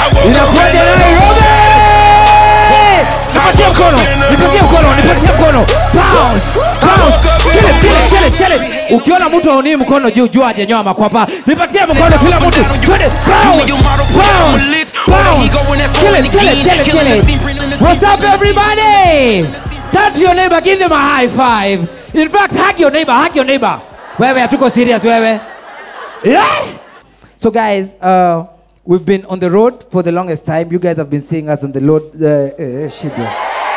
Inakuja Nairobi! Nipatie mkono, nipatie mkono, nipatie mkono. Bounce, bounce. Kill it, kill it, kill it, kill it. Ukiona mtu haunii mkono juu juu hajanyoa makwapa. Nipatie mkono kila mtu. Twende. Bounce, bounce, bounce. Kill it, kill it, kill it, kill it. What's up everybody? Turn to your neighbor, give them a high five. In fact, hug your neighbor, hug your neighbor. Wewe hatuko serious wewe. Yeah. So guys, uh, we've been on the road for the longest time. You guys have been seeing us on the road. Uh, uh, shit, yeah.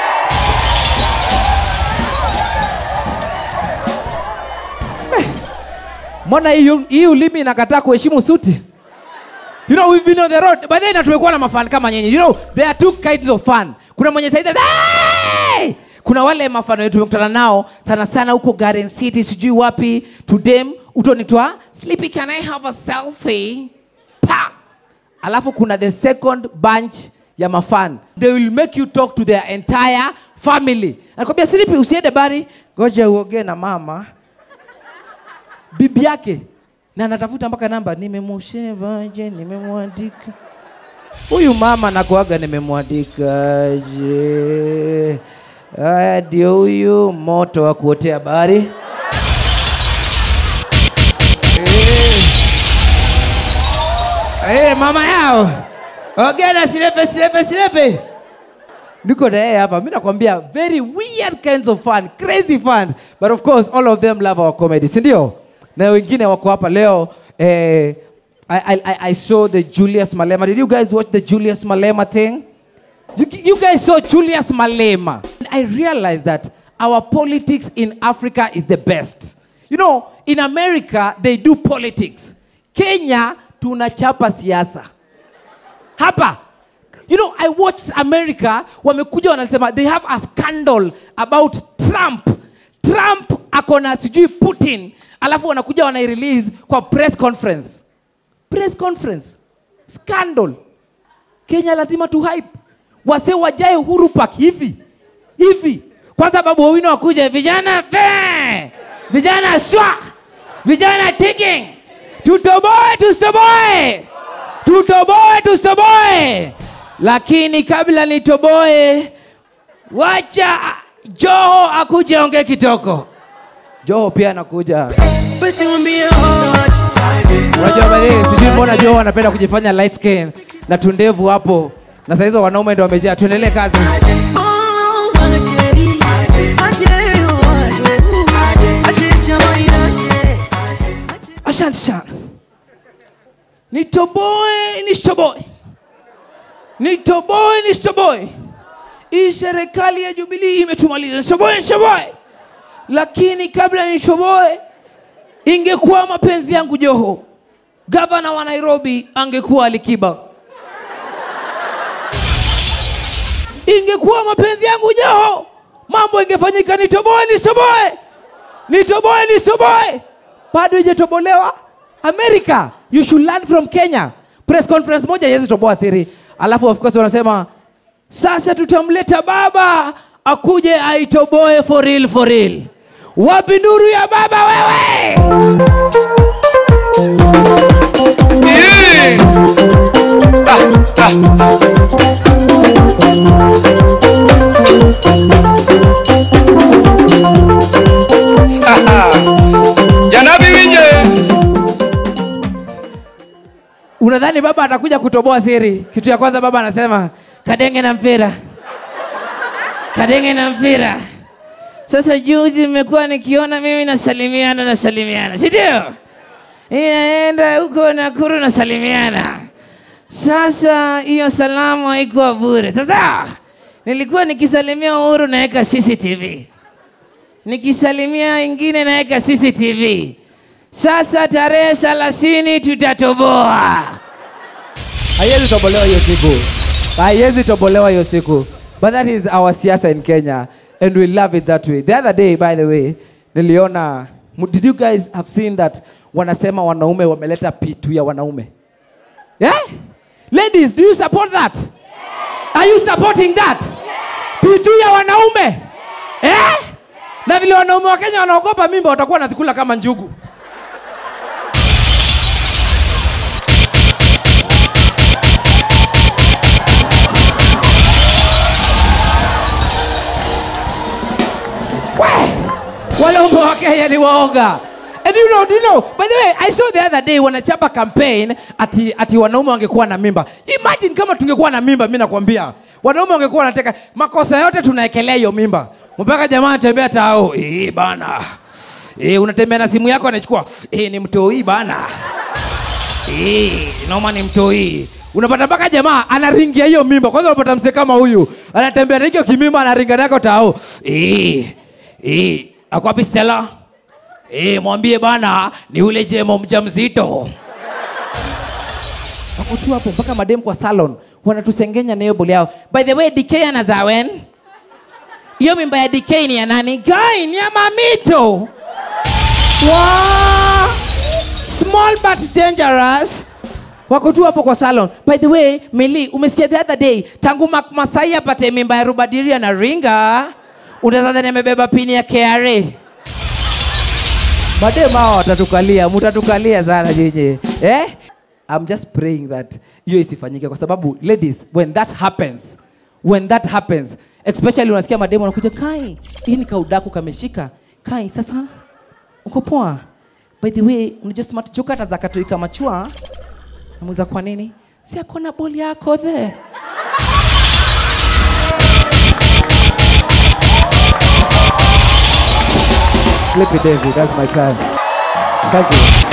Eh, Mbona hii hii ulimi inakataa kuheshimu suti? You know we've been on the road. But then tumekuwa na mafan kama nyinyi. You know there are two kinds of fun. Kuna mwenye saidia hey! Kuna wale mafano yetu tumekutana nao sana sana huko Garden City sijui wapi to them utonitwa Sleepy can I have a selfie? Pa! Alafu kuna the second bunch ya mafan. They will make you talk to their entire family. Anakwambia Sleepy usiende bari, ngoja uongee na mama bibi yake na anatafuta mpaka namba, nimemshevaje, nimemwandika huyu mama nakuaga, nimemwandikaje? Haya, ndio huyu moto wa kuotea bari. Eh, mama yao ogena silepe silepe silepe niko na yeye hapa mi nakwambia very weird kinds of fun crazy fun but of course all of them love our comedy sindio na wengine wako hapa leo eh, I, I, I- I saw the Julius Malema. Did you guys watch the Julius Malema thing? You, you guys saw Julius Malema. I realized that our politics in Africa is the best. You know, in America, they do politics. Kenya, tunachapa siasa. Hapa, you know, I watched America, wamekuja wanasema, they have a scandal about Trump. Trump akona sijui Putin, alafu wanakuja wanairelease kwa press conference. Press conference. Scandal. Kenya lazima tu hype. Wase wajae Uhuru Park hivi hivi. Kwanza Babu Owino wakuja, vijana pe, vijana shwa, vijana ticking, tutoboe tustoboe, tutoboe tustoboe. Lakini kabla nitoboe, wacha Joho akuje ongee kitoko. Joho pia anakuja. Basi mwambie hot. Unajua baadhi sijui mbona Joho anapenda kujifanya light skin na tundevu hapo, na saa hizo wanaume ndio wamejaa. Tuendelee kazi. All I wanna say, aje, aje, aje, jamani, aje. Asante sana. Nitoboe nisitoboe, nitoboe nisitoboe. Hii serikali ya Jubilee imetumaliza, nisitoboe nisitoboe. Lakini kabla nitoboe, ingekuwa mapenzi yangu Joho, gavana wa Nairobi angekuwa Alikiba. Ingekuwa mapenzi yangu Joho, mambo ingefanyika. Nitoboe nisitoboe, nitoboe nisitoboe, bado ijatobolewa. America, you should learn from Kenya. Press conference moja yezi toboa siri, alafu of course wanasema sasa tutamleta baba akuje aitoboe for real, for real. Wapi nuru ya baba wewe? Janabi winje. Unadhani baba atakuja kutoboa siri? Kitu ya kwanza baba anasema kadenge na mpira, kadenge na mpira. Sasa juzi nimekuwa nikiona mimi nasalimiana nasalimiana, si ndio? Inaenda huko Nakuru nasalimiana. Sasa hiyo salamu haikuwa bure. Sasa nilikuwa nikisalimia Uhuru naweka CCTV, nikisalimia ingine naweka CCTV. Sasa tarehe thelathini tutatoboa. Haiwezi tobolewa hiyo siku, haiwezi tobolewa hiyo siku. But that is our siasa in Kenya and we love it that way. The other day by the way, niliona did you guys have seen that wanasema wanaume wameleta P2 ya wanaume? Yeah? Ladies, do you support that? Are you supporting that? P2 ya wanaume? Eh? Na vile wanaume wa Kenya wanaogopa mimba watakuwa wanazikula kama njugu. wakenya ni waoga And you know, you know, by the way, I saw the other day wanachapa campaign ati, ati wanaume wangekuwa na mimba. Imagine kama tungekuwa na mimba, mimi nakwambia. Wanaume wangekuwa wanateka makosa yote tunaekelea hiyo mimba. Mpaka jamaa anatembea tao. Eh bana. Eh unatembea na simu yako anachukua. Eh ni mtoi bana. Eh noma ni mtoi. Unapata mpaka jamaa anaringia hiyo mimba. Kwanza unapata mzee kama huyu anatembea na hiyo kimimba anaringa nako tao. Eh eh ako wapi Stella? Eh, mwambie bana ni ule jemo mjamzito. Wako tu hapo mpaka madem kwa salon wanatusengenya na hiyo boli yao. By the way, DK anazawen. Hiyo mimba ya DK ni ya nani? Guy, ni ya mamito. Wow! Small but dangerous. Wako tu hapo kwa salon. By the way, Mili, umesikia the other day tangu Mark Masai apate mimba ya Rubadiria na Ringa, unadhani amebeba pini ya KRA? madem hao watatukalia mutatukalia sana nyinyi eh? I'm just praying that hiyo isifanyike kwa sababu ladies when that happens when that happens especially unasikia mademu wanakuja kai hii ni kaudaku kameshika kai sasa uko poa by the way unajua smart choka hata zakatoika machua namuza kwa nini si akona boli yako the Flip it, David. That's my time. Thank you.